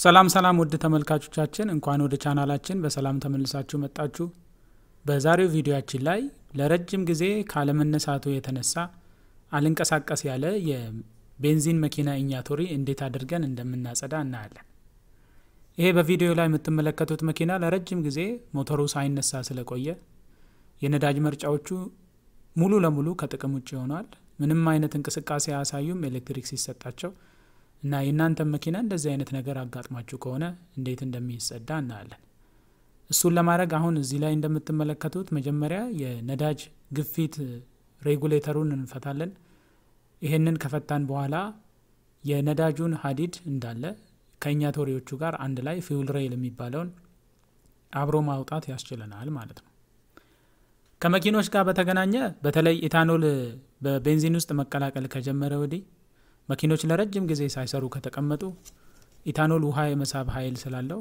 ሰላም ሰላም ውድ ተመልካቾቻችን እንኳን ወደ ቻናላችን በሰላም ተመልሳችሁ መጣችሁ። በዛሬው ቪዲዮያችን ላይ ለረጅም ጊዜ ካለመነሳቱ የተነሳ አልንቀሳቀስ ያለ የቤንዚን መኪና ኢኛቶሪ እንዴት አድርገን እንደምናጸዳ እናያለን። ይሄ በቪዲዮ ላይ የምትመለከቱት መኪና ለረጅም ጊዜ ሞተሩ ሳይነሳ ስለቆየ የነዳጅ መርጫዎቹ ሙሉ ለሙሉ ከጥቅም ውጭ ሆኗል። ምንም አይነት እንቅስቃሴ አያሳዩም ኤሌክትሪክ ሲሰጣቸው እና የእናንተን መኪና እንደዚህ አይነት ነገር አጋጥሟችሁ ከሆነ እንዴት እንደሚጸዳ እናያለን። እሱን ለማድረግ አሁን እዚህ ላይ እንደምትመለከቱት መጀመሪያ የነዳጅ ግፊት ሬጉሌተሩን እንፈታለን። ይሄንን ከፈታን በኋላ የነዳጁን ሀዲድ እንዳለ ከኢኛቶሪዎቹ ጋር አንድ ላይ ፊውል ሬል የሚባለውን አብሮ ማውጣት ያስችለናል ማለት ነው። ከመኪኖች ጋር በተገናኘ በተለይ ኢታኖል በቤንዚን ውስጥ መቀላቀል ከጀመረ ወዲህ መኪኖች ለረጅም ጊዜ ሳይሰሩ ከተቀመጡ ኢታኖል ውሃ የመሳብ ኃይል ስላለው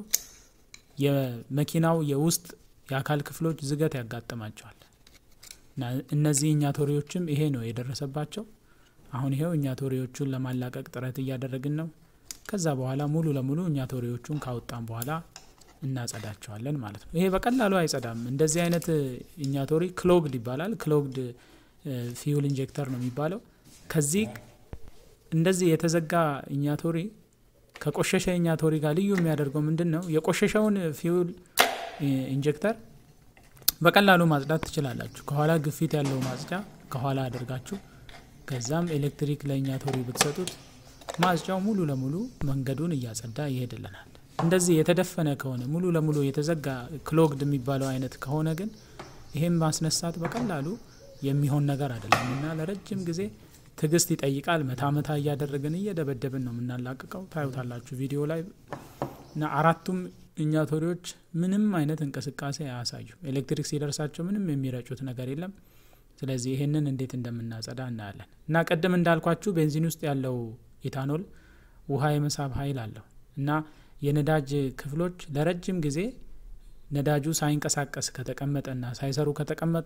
የመኪናው የውስጥ የአካል ክፍሎች ዝገት ያጋጥማቸዋል። እነዚህ ኢኛቶሪዎችም ይሄ ነው የደረሰባቸው። አሁን ይሄው ኢኛቶሪዎቹን ለማላቀቅ ጥረት እያደረግን ነው። ከዛ በኋላ ሙሉ ለሙሉ ኢኛቶሪዎቹን ካወጣን በኋላ እናጸዳቸዋለን ማለት ነው። ይሄ በቀላሉ አይጸዳም። እንደዚህ አይነት ኢኛቶሪ ክሎግድ ይባላል። ክሎግድ ፊውል ኢንጀክተር ነው የሚባለው። ከዚህ እንደዚህ የተዘጋ ኢኛቶሪ ከቆሸሸ ኢኛቶሪ ጋር ልዩ የሚያደርገው ምንድን ነው? የቆሸሸውን ፊውል ኢንጀክተር በቀላሉ ማጽዳት ትችላላችሁ። ከኋላ ግፊት ያለው ማጽጃ ከኋላ አድርጋችሁ ከዛም ኤሌክትሪክ ለኢኛቶሪ ብትሰጡት ማጽጃው ሙሉ ለሙሉ መንገዱን እያጸዳ ይሄድልናል። እንደዚህ የተደፈነ ከሆነ ሙሉ ለሙሉ የተዘጋ ክሎግድ የሚባለው አይነት ከሆነ ግን ይሄም ማስነሳት በቀላሉ የሚሆን ነገር አይደለም እና ለረጅም ጊዜ ትዕግስት ይጠይቃል። መታ መታ እያደረግን እየደበደብን ነው የምናላቅቀው። ታዩታላችሁ ቪዲዮ ላይ እና አራቱም ኢኛቶሪዎች ምንም አይነት እንቅስቃሴ አያሳዩ። ኤሌክትሪክ ሲደርሳቸው ምንም የሚረጩት ነገር የለም። ስለዚህ ይሄንን እንዴት እንደምናጸዳ እናያለን። እና ቅድም እንዳልኳችሁ ቤንዚን ውስጥ ያለው ኢታኖል ውሃ የመሳብ ኃይል አለው እና የነዳጅ ክፍሎች ለረጅም ጊዜ ነዳጁ ሳይንቀሳቀስ ከተቀመጠና ሳይሰሩ ከተቀመጡ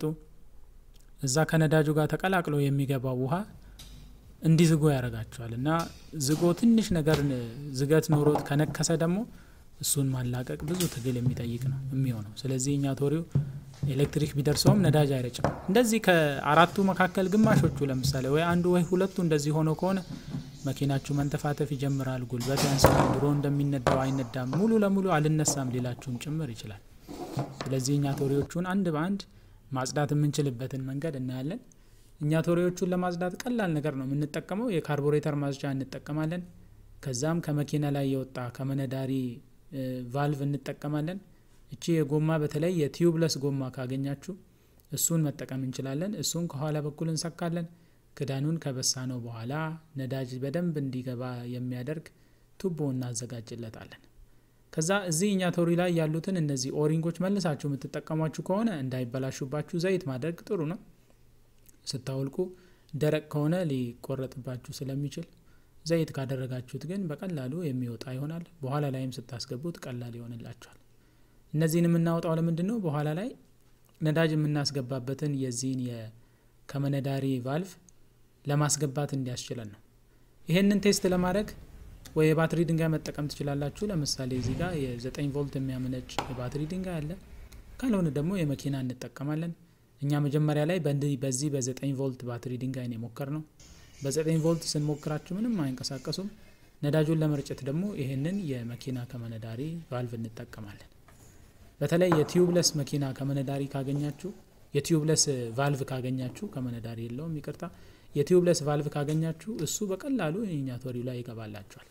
እዛ ከነዳጁ ጋር ተቀላቅሎ የሚገባው ውሃ እንዲዝጎ ያደርጋቸዋል እና ዝጎ ትንሽ ነገር ዝገት ኖሮት ከነከሰ ደግሞ እሱን ማላቀቅ ብዙ ትግል የሚጠይቅ ነው የሚሆነው። ስለዚህ ኢኛቶሪው ኤሌክትሪክ ቢደርሰውም ነዳጅ አይረጭም። እንደዚህ ከአራቱ መካከል ግማሾቹ ለምሳሌ ወይ አንዱ ወይ ሁለቱ እንደዚህ ሆኖ ከሆነ መኪናችሁ መንተፋተፍ ይጀምራል። ጉልበት ያንሰዋል። ድሮ እንደሚነዳው አይነዳም። ሙሉ ለሙሉ አልነሳም ሊላችሁም ጭምር ይችላል። ስለዚህ ኢኛቶሪዎቹን አንድ በአንድ ማጽዳት የምንችልበትን መንገድ እናያለን። ኢኛቶሪዎቹን ለማጽዳት ቀላል ነገር ነው የምንጠቀመው። የካርቦሬተር ማጽጃ እንጠቀማለን። ከዛም ከመኪና ላይ የወጣ ከመነዳሪ ቫልቭ እንጠቀማለን። እቺ የጎማ በተለይ የቲዩብለስ ጎማ ካገኛችሁ እሱን መጠቀም እንችላለን። እሱን ከኋላ በኩል እንሰካለን። ክዳኑን ከበሳ ነው በኋላ ነዳጅ በደንብ እንዲገባ የሚያደርግ ቱቦ እናዘጋጅለታለን። ከዛ እዚህ ኢኛቶሪ ላይ ያሉትን እነዚህ ኦሪንጎች መልሳችሁ የምትጠቀሟችሁ ከሆነ እንዳይበላሹባችሁ ዘይት ማድረግ ጥሩ ነው። ስታወልቁ ደረቅ ከሆነ ሊቆረጥባችሁ ስለሚችል ዘይት ካደረጋችሁት ግን በቀላሉ የሚወጣ ይሆናል። በኋላ ላይም ስታስገቡት ቀላል ይሆንላችኋል። እነዚህን የምናወጣው ለምንድን ነው? በኋላ ላይ ነዳጅ የምናስገባበትን የዚህን ከመነዳሪ ቫልቭ ለማስገባት እንዲያስችለን ነው። ይሄንን ቴስት ለማድረግ ወይ የባትሪ ድንጋይ መጠቀም ትችላላችሁ። ለምሳሌ እዚህ ጋር የ9 ቮልት የሚያመነጭ የባትሪ ድንጋይ አለ። ካልሆነ ደግሞ የመኪና እንጠቀማለን። እኛ መጀመሪያ ላይ በዚህ በ9 ቮልት ባትሪ ድንጋይ ነው የሞከር ነው። በ9 ቮልት ስንሞክራችሁ ምንም አይንቀሳቀሱም። ነዳጁን ለመርጨት ደግሞ ይሄንን የመኪና ከመነዳሪ ቫልቭ እንጠቀማለን። በተለይ የቲዩብለስ መኪና ከመነዳሪ ካገኛችሁ የቲዩብለስ ቫልቭ ካገኛችሁ ከመነዳሪ የለውም ይቅርታ፣ የቲዩብለስ ቫልቭ ካገኛችሁ እሱ በቀላሉ ኢኛቶሪው ላይ ይገባላችኋል።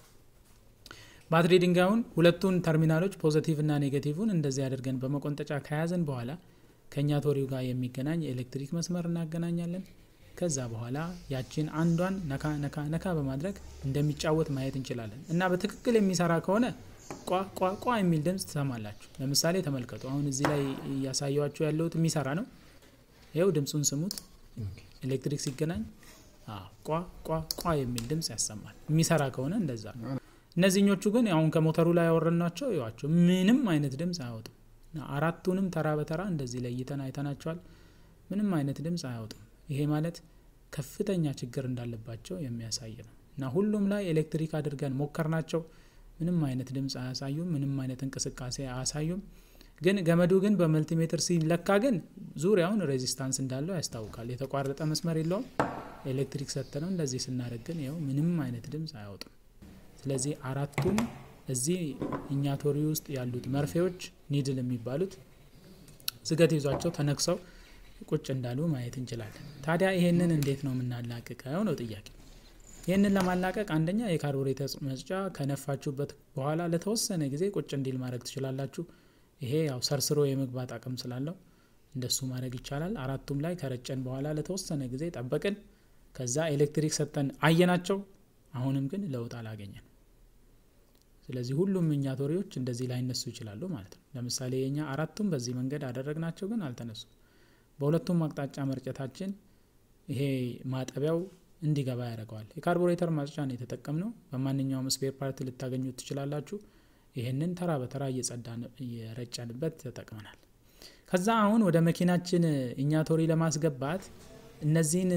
ባትሪ ድንጋዩን ሁለቱን ተርሚናሎች ፖዘቲቭ እና ኔጌቲቭን እንደዚህ አድርገን በመቆንጠጫ ከያዘን በኋላ ከኢኛቶሪው ጋር የሚገናኝ የኤሌክትሪክ መስመር እናገናኛለን። ከዛ በኋላ ያችን አንዷን ነካ ነካ ነካ በማድረግ እንደሚጫወት ማየት እንችላለን እና በትክክል የሚሰራ ከሆነ ቋ ቋ ቋ የሚል ድምፅ ትሰማላችሁ። ለምሳሌ ተመልከቱ። አሁን እዚህ ላይ እያሳየዋችሁ ያለሁት የሚሰራ ነው። ይኸው ድምፁን ስሙት። ኤሌክትሪክ ሲገናኝ ቋ ቋ ቋ የሚል ድምፅ ያሰማል። የሚሰራ ከሆነ እንደዛ ነው። እነዚህኞቹ ግን አሁን ከሞተሩ ላይ ያወረድናቸው ይዋቸው ምንም አይነት ድምፅ አያወጡም። አራቱንም ተራ በተራ እንደዚህ ለይተን አይተናቸዋል። ምንም አይነት ድምፅ አያወጡም። ይሄ ማለት ከፍተኛ ችግር እንዳለባቸው የሚያሳይ ነው እና ሁሉም ላይ ኤሌክትሪክ አድርገን ሞከር ናቸው። ምንም አይነት ድምፅ አያሳዩም። ምንም አይነት እንቅስቃሴ አያሳዩም። ግን ገመዱ ግን በመልቲሜትር ሲለካ ግን ዙሪያውን ሬዚስታንስ እንዳለው ያስታውቃል። የተቋረጠ መስመር የለውም። ኤሌክትሪክ ሰጥተነው እንደዚህ ስናደርግ ግን ይኸው ምንም አይነት ድምፅ አያወጡም። ስለዚህ አራቱም እዚህ እኛ ቶሪ ውስጥ ያሉት መርፌዎች ኒድል የሚባሉት ዝገት ይዟቸው ተነክሰው ቁጭ እንዳሉ ማየት እንችላለን። ታዲያ ይሄንን እንዴት ነው የምናላቅቀው ነው ጥያቄ። ይህንን ለማላቀቅ አንደኛ የካርቡሬተር መስጫ ከነፋችሁበት በኋላ ለተወሰነ ጊዜ ቁጭ እንዲል ማድረግ ትችላላችሁ። ይሄ ያው ሰርስሮ የመግባት አቅም ስላለው እንደሱ ማድረግ ይቻላል። አራቱም ላይ ከረጨን በኋላ ለተወሰነ ጊዜ ጠበቅን። ከዛ ኤሌክትሪክ ሰጠን አየናቸው። አሁንም ግን ለውጥ አላገኘን። ስለዚህ ሁሉም እኛ ቶሪዎች እንደዚህ ላይነሱ ይችላሉ ማለት ነው። ለምሳሌ የኛ አራቱም በዚህ መንገድ አደረግናቸው፣ ግን አልተነሱም። በሁለቱም አቅጣጫ መርጨታችን ይሄ ማጠቢያው እንዲገባ ያደርገዋል። የካርቡሬተር ማጽጫ ነው የተጠቀምነው። በማንኛውም ስፔር ፓርት ልታገኙት ትችላላችሁ። ይህንን ተራ በተራ እየረጨንበት ተጠቅመናል። ከዛ አሁን ወደ መኪናችን እኛ ቶሪ ለማስገባት እነዚህን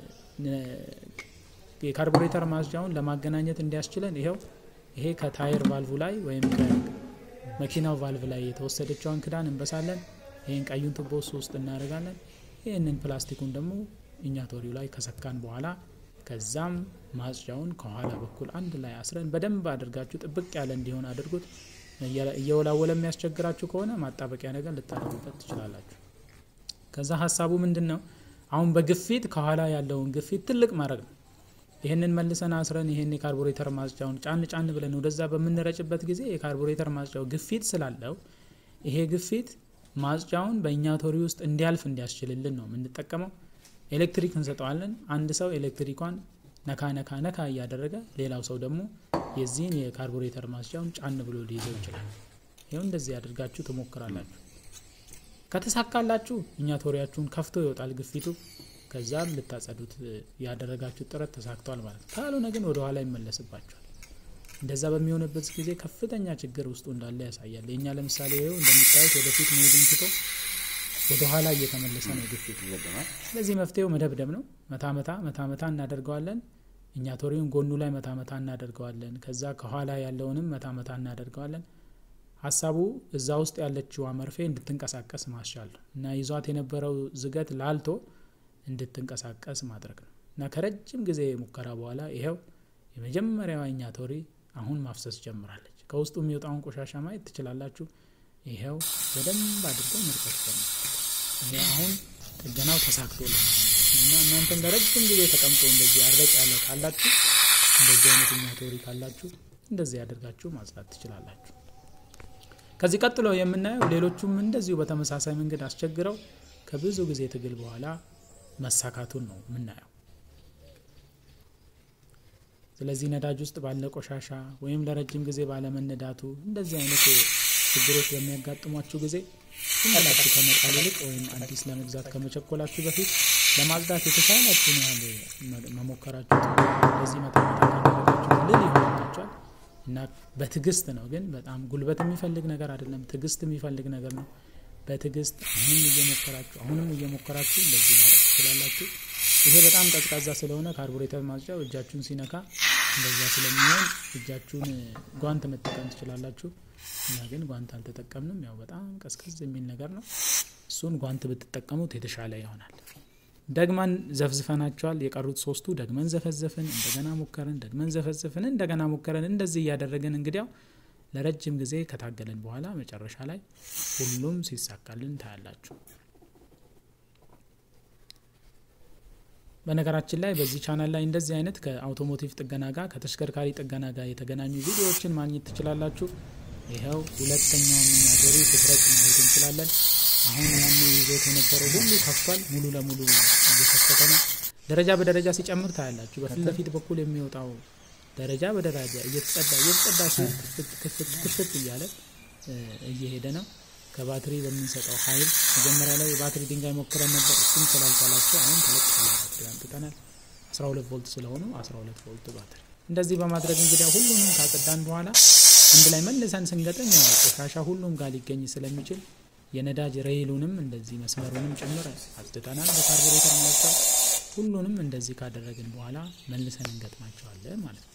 የካርቡሬተር ማጽጃውን ለማገናኘት እንዲያስችለን ይኸው ይሄ ከታይር ቫልቭ ላይ ወይም ከመኪናው ቫልቭ ላይ የተወሰደችውን ክዳን እንበሳለን። ይህን ቀዩን ቱቦ ውስጥ እናደርጋለን። ይህንን ፕላስቲኩን ደግሞ እኛ ቶሪው ላይ ከሰካን በኋላ ከዛም ማጽጃውን ከኋላ በኩል አንድ ላይ አስረን በደንብ አድርጋችሁ ጥብቅ ያለ እንዲሆን አድርጉት። እየወላወለ የሚያስቸግራችሁ ከሆነ ማጣበቂያ ነገር ልታደርጉበት ትችላላችሁ። ከዛ ሀሳቡ ምንድን ነው? አሁን በግፊት ከኋላ ያለውን ግፊት ትልቅ ማድረግ ነው። ይህንን መልሰን አስረን ይህን የካርቡሬተር ማጽጃውን ጫን ጫን ብለን ወደዛ በምንረጭበት ጊዜ የካርቡሬተር ማጽጃው ግፊት ስላለው ይሄ ግፊት ማጽጃውን በእኛ ቶሪ ውስጥ እንዲያልፍ እንዲያስችልልን ነው የምንጠቀመው። ኤሌክትሪክ እንሰጠዋለን። አንድ ሰው ኤሌክትሪኳን ነካ ነካ ነካ እያደረገ ሌላው ሰው ደግሞ የዚህን የካርቡሬተር ማጽጃውን ጫን ብሎ ሊይዘው ይችላል። ይኸው እንደዚህ አድርጋችሁ ትሞክራላችሁ። ከተሳካላችሁ እኛ ቶሪያችሁን ከፍቶ ይወጣል ግፊቱ። ከዛም ልታጸዱት ያደረጋችሁት ጥረት ተሳክቷል ማለት ነው። ካልሆነ ግን ወደ ኋላ ይመለስባቸዋል። እንደዛ በሚሆንበት ጊዜ ከፍተኛ ችግር ውስጡ እንዳለ ያሳያል። የእኛ ለምሳሌ ይኸው እንደምታዩት ወደፊት መሄዱን ትቶ ወደ ኋላ እየተመለሰ ነው ግፊቱ። ስለዚህ መፍትሄው መደብደብ ነው። መታ መታ መታ መታ እናደርገዋለን። እኛ ቶሪውን ጎኑ ላይ መታ መታ እናደርገዋለን። ከዛ ከኋላ ያለውንም መታ መታ እናደርገዋለን። ሀሳቡ እዛ ውስጥ ያለችዋ መርፌ እንድትንቀሳቀስ ማስቻል ነው እና ይዟት የነበረው ዝገት ላልቶ እንድትንቀሳቀስ ማድረግ ነው እና ከረጅም ጊዜ ሙከራ በኋላ ይኸው የመጀመሪያዋ እኛ ቶሪ አሁን ማፍሰስ ጀምራለች። ከውስጡ የሚወጣውን ቆሻሻ ማየት ትችላላችሁ። ይኸው በደንብ አድርገው መርጨት ጀምራል። ይሄ አሁን ጥገናው ተሳክቶልናል እና እናንተም ለረጅም ጊዜ ተቀምጦ እንደዚህ አረጭ ያለ ካላችሁ እንደዚህ አይነት እኛ ቶሪ ካላችሁ እንደዚህ ያደርጋችሁ ማጽዳት ትችላላችሁ። ከዚህ ቀጥሎ የምናየው ሌሎቹም እንደዚሁ በተመሳሳይ መንገድ አስቸግረው ከብዙ ጊዜ ትግል በኋላ መሳካቱን ነው የምናየው። ስለዚህ ነዳጅ ውስጥ ባለ ቆሻሻ ወይም ለረጅም ጊዜ ባለመነዳቱ እንደዚህ አይነት ችግሮች በሚያጋጥሟችሁ ጊዜ ዝም ብላችሁ ከመጣል ይልቅ ወይም አዲስ ለመግዛት ከመቸኮላችሁ በፊት ለማጽዳት የተቻላችሁን ያህል መሞከራችሁ በዚህ መጠን ካደረጋችሁ ልል ይሆንላችኋል እና በትዕግስት ነው። ግን በጣም ጉልበት የሚፈልግ ነገር አይደለም፣ ትዕግስት የሚፈልግ ነገር ነው። በትዕግስት አሁንም እየሞከራችሁ አሁንም እየሞከራችሁ እንደዚህ ማድረግ ትችላላችሁ። ይሄ በጣም ቀዝቃዛ ስለሆነ ካርቡሬተር ማጽጃው እጃችሁን ሲነካ እንደዛ ስለሚሆን እጃችሁን ጓንት መጠቀም ትችላላችሁ። እኛ ግን ጓንት አልተጠቀምንም። ያው በጣም ቀዝቀዝ የሚል ነገር ነው። እሱን ጓንት ብትጠቀሙት የተሻለ ይሆናል። ደግመን ዘፍዝፈናቸዋል። የቀሩት ሶስቱ ደግመን ዘፈዘፍን፣ እንደገና ሞከርን፣ ደግመን ዘፈዘፍን፣ እንደገና ሞከርን። እንደዚህ እያደረግን እንግዲያው ለረጅም ጊዜ ከታገልን በኋላ መጨረሻ ላይ ሁሉም ሲሳካልን ታያላችሁ። በነገራችን ላይ በዚህ ቻናል ላይ እንደዚህ አይነት ከአውቶሞቲቭ ጥገና ጋር ከተሽከርካሪ ጥገና ጋር የተገናኙ ቪዲዮዎችን ማግኘት ትችላላችሁ። ይኸው ሁለተኛው ሚኒያቶሪ ፍጥረት ማየት እንችላለን። አሁን ያን ይዞት የነበረው ሁሉ ከፍቷል። ሙሉ ለሙሉ እየከፈተ ነው። ደረጃ በደረጃ ሲጨምር ታያላችሁ። በፊት ለፊት በኩል የሚወጣው ደረጃ በደረጃ እየተጸዳ እየተጸዳ ክፍት ክፍት ክፍት እያለ እየሄደ ነው። ከባትሪ በምንሰጠው ኃይል መጀመሪያ ላይ የባትሪ ድንጋይ ሞክረን ነበር። እሱም ስላልቻላቸው አሁን ተለቅ ያለ ባትሪ አምጥተናል። 12 ቮልት ስለሆኑ 12 ቮልት ባትሪ። እንደዚህ በማድረግ እንግዲያ ሁሉንም ካጸዳን በኋላ አንድ ላይ መልሰን ስንገጥም ያው ቆሻሻ ሁሉም ጋር ሊገኝ ስለሚችል የነዳጅ ሬይሉንም እንደዚህ መስመሩንም ጭምር አጽድተናል በካርቡሬተር ማውጫ። ሁሉንም እንደዚህ ካደረግን በኋላ መልሰን እንገጥማቸዋለን ማለት ነው።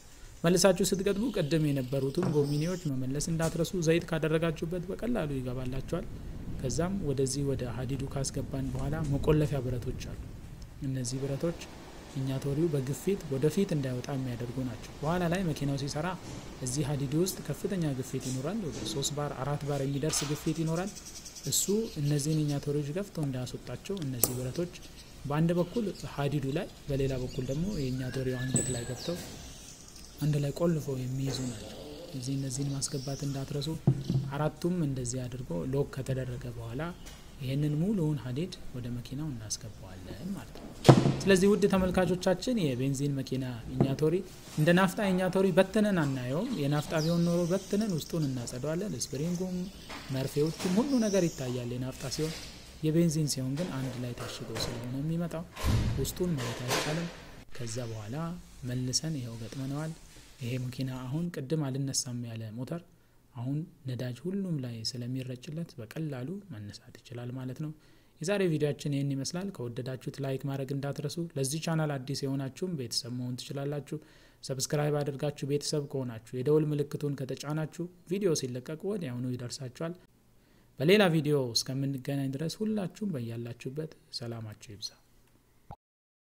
መልሳችሁ ስትገጥሙ ቅድም የነበሩትን ጎሚኔዎች መመለስ እንዳትረሱ። ዘይት ካደረጋችሁበት በቀላሉ ይገባላችኋል። ከዛም ወደዚህ ወደ ሀዲዱ ካስገባን በኋላ መቆለፊያ ብረቶች አሉ። እነዚህ ብረቶች ኢኛቶሪው በግፊት ወደፊት እንዳይወጣ የሚያደርጉ ናቸው። በኋላ ላይ መኪናው ሲሰራ እዚህ ሀዲዱ ውስጥ ከፍተኛ ግፊት ይኖራል። ወደ ሶስት ባር አራት ባር የሚደርስ ግፊት ይኖራል። እሱ እነዚህን ኢኛቶሪዎች ገፍተው እንዳያስወጣቸው እነዚህ ብረቶች በአንድ በኩል ሀዲዱ ላይ፣ በሌላ በኩል ደግሞ የኢኛቶሪው አንገት ላይ ገብተው አንድ ላይ ቆልፈው የሚይዙ ናቸው። እዚህ እነዚህን ማስገባት እንዳትረሱ። አራቱም እንደዚህ አድርጎ ሎክ ከተደረገ በኋላ ይህንን ሙሉውን ሀዲድ ወደ መኪናው እናስገባዋለን ማለት ነው። ስለዚህ ውድ ተመልካቾቻችን የቤንዚን መኪና ኢኛቶሪ እንደ ናፍጣ ኢኛቶሪ በትነን አናየውም። የናፍጣ ቢሆን ኖሮ በትነን ውስጡን እናጸደዋለን። ስፕሪንጉም፣ መርፌዎቹም ሁሉ ነገር ይታያል የናፍጣ ሲሆን። የቤንዚን ሲሆን ግን አንድ ላይ ታሽጎ ስለሆነ የሚመጣው ውስጡን ማየት አይቻልም። ከዛ በኋላ መልሰን ይኸው ገጥመነዋል። ይሄ መኪና አሁን ቅድም አልነሳም ያለ ሞተር አሁን ነዳጅ ሁሉም ላይ ስለሚረጭለት በቀላሉ መነሳት ይችላል ማለት ነው። የዛሬ ቪዲዮችን ይህን ይመስላል። ከወደዳችሁት ላይክ ማድረግ እንዳትረሱ። ለዚህ ቻናል አዲስ የሆናችሁም ቤተሰብ መሆን ትችላላችሁ። ሰብስክራይብ አድርጋችሁ ቤተሰብ ከሆናችሁ የደውል ምልክቱን ከተጫናችሁ ቪዲዮ ሲለቀቁ ወዲያውኑ ይደርሳችኋል። በሌላ ቪዲዮ እስከምንገናኝ ድረስ ሁላችሁም በያላችሁበት ሰላማችሁ ይብዛ።